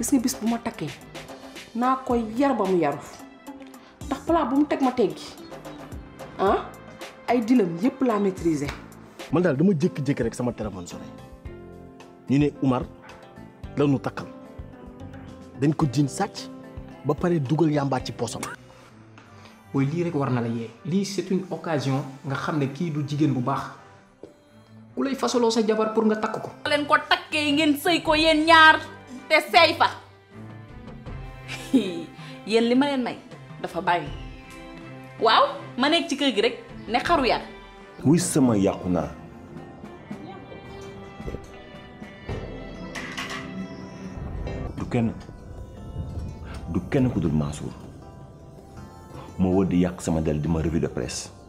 gis nga bis bu ma takkee naa koy yar ba mu yaru ndax plat bu mu teg ma teggi ah ay dilam yépp laa maîtriser. man daal dama jékki-jékki rek sama téléphone sonné ñu ne Umar la ñu takkal dañ ko jiin sàcc ba pare dugal yàmbaa ci poosam. booy lii rek war na la yee lii c'est une occasion nga xam ne kii du jigéen bu baax ku lay fasaloo sa jabar pour nga takk ko. leen ko takkee ngeen sëy ko yéen ñaar te seey fa yéen li ma leen may dafa bàyyi waaw ma nekk ci kër gi rek ne xaru yar wuy sama yàqu naa du kenn du kenn ku dul Mansour moo wër di yàq sama del di ma revue de presse